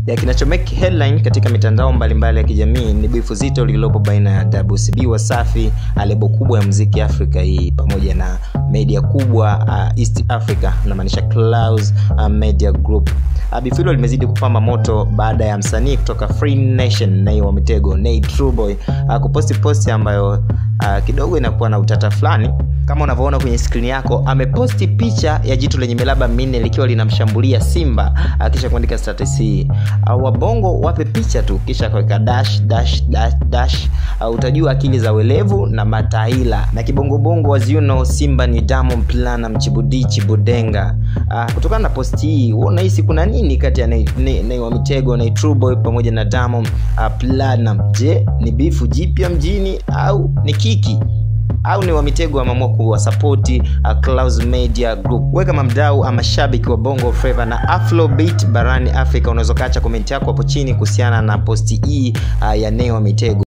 ya kinachomake headline katika mitandao mbalimbali ya kijamii ni bifu zito lililopo baina ya WCB Wasafi, lebo kubwa ya muziki Afrika hii pamoja na media kubwa uh, East Africa namaanisha Clouds uh, Media Group. Uh, bifu hilo limezidi kupamba moto baada ya msanii kutoka Free Nation Nay wa Mitego Nay Trueboy uh, kuposti posti ambayo uh, kidogo inakuwa na utata fulani kama unavyoona kwenye skrini yako ameposti picha ya jitu lenye miraba minne likiwa linamshambulia simba uh, kisha kuandika status hii uh, wabongo wape picha tu kisha kuweka dash dash dash dash uh, utajua akili za welevu na mataila na kibongobongo as you know simba ni Diamond Platnumz chibudi chibudenga uh, kutokana na posti hii wewe unahisi kuna nini kati ya Nay Nay- Nay wa Mitego na True Boy pamoja na Diamond uh, Platnumz je ni bifu jipya mjini au ni kiki au ni wamitego ameamua kuwasapoti uh, Clouds Media Group. We kama mdau ama shabiki wa Bongo Flava na Afrobeat barani Afrika, unaweza ukaacha komenti yako hapo chini kuhusiana na posti hii uh, ya Nay wa Mitego.